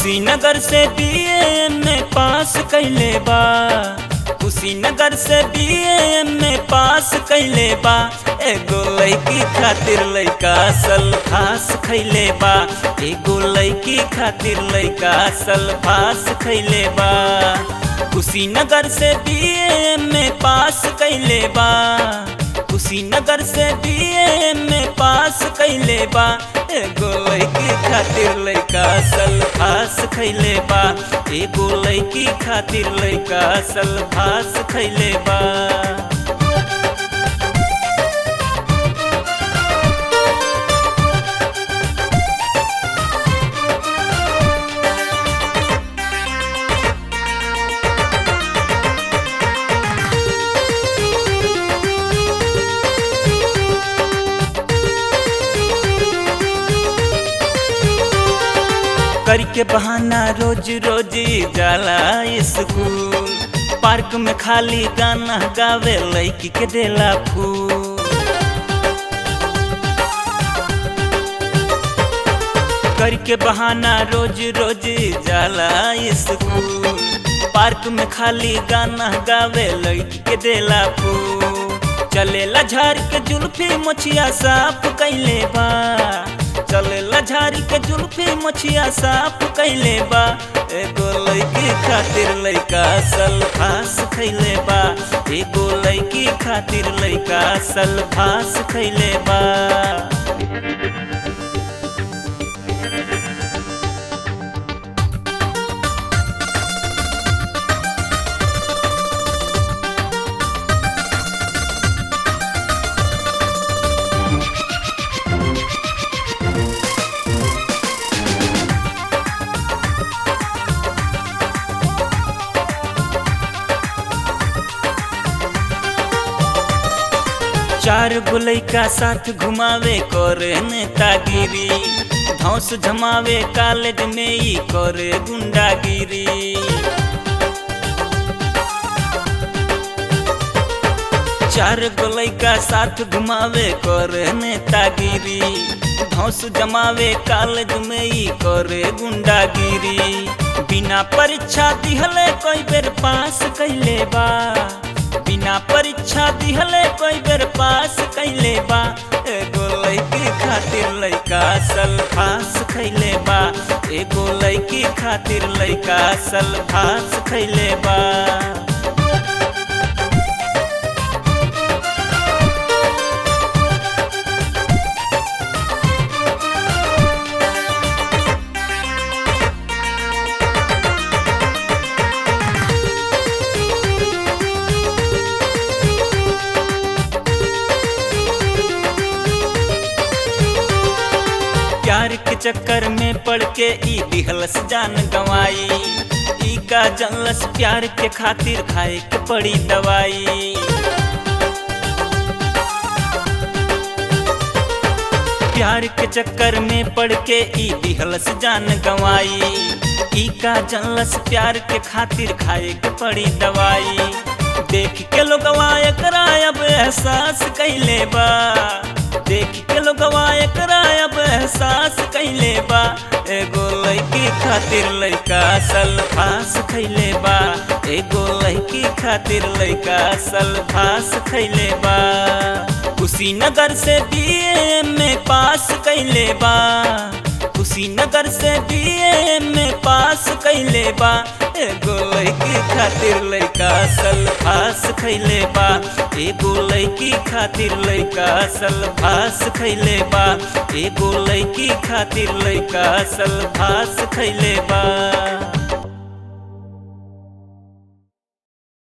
कुशीनगर से बीए में पास कैले बा कुशीनगर से बीए में पास कैले बा एगो लड़की खातिर लड़का सल्फास खैले बा एगो लड़की खातिर लड़का सल्फास खैले बा कुशीनगर से बीए में पास कैले बा कुशीनगर से बीए में पास कैले बा एगो लड़की खातिर लड़का सल्फास खैले बा एगो लड़की खातिर लड़का सल्फास खैले बा करके बहाना रोज रोज जाला स्कूल पार्क में खाली गाना गावे लड़की के देला फूल करके बहाना रोज रोज जाला स्कूल पार्क में खाली गाना गावे लड़की के देला फूल चलेला झाड़ के जुल्फी मुछिया साफ कैले बा चलेला झाड़ी के जुल्फी मुछिया साफ कैले बा एगो लड़की खातिर लड़का सल्फास खैले बा एगो लड़की खातिर लड़का सल्फास खैले बा चार गुलई का साथ घुमावे करे नेतागिरी धौस जमावे कॉलेज में ही करे गुंडागिरी चार गोलई का साथ घुमावे करे नेतागिरी धौस जमावे कॉलेज में ही करे गुंडागिरी बिना परीक्षा दिहले कोई बेर पास कैले बा बिना परीक्षा दिहले कोई बेर पास कैले बा एगो लड़की खातिर लड़का सल्फास खैले बा एगो लड़की खातिर लड़का सल्फास खैले बा प्यार के चक्कर में पड़ के ई दिहलस जान गवाई ई का जनलस प्यार के खातिर खाए के पड़ी दवाई प्यार के चक्कर में पड़ के ई दिहलस जान गवाई ई का जनलस प्यार के खातिर खाए के पड़ी दवाई देख के लोगवा एकरा अब एहसास कैले बा देख के लोगवा एकरा अब एहसास कैले बा एगो लड़की खातिर लड़का सल्फास खैले बा एगो लड़की खातिर लड़का सल्फास खैले बा कुशीनगर से बीए में पास कैले बा कुशीनगर से बीए में पास कैले बा एगो लड़की खातिर लड़का सल्फास खैले बा एगो लड़की खातिर लड़का सल्फास खैले बा एगो लड़की खातिर लड़का सल्फास खैले बा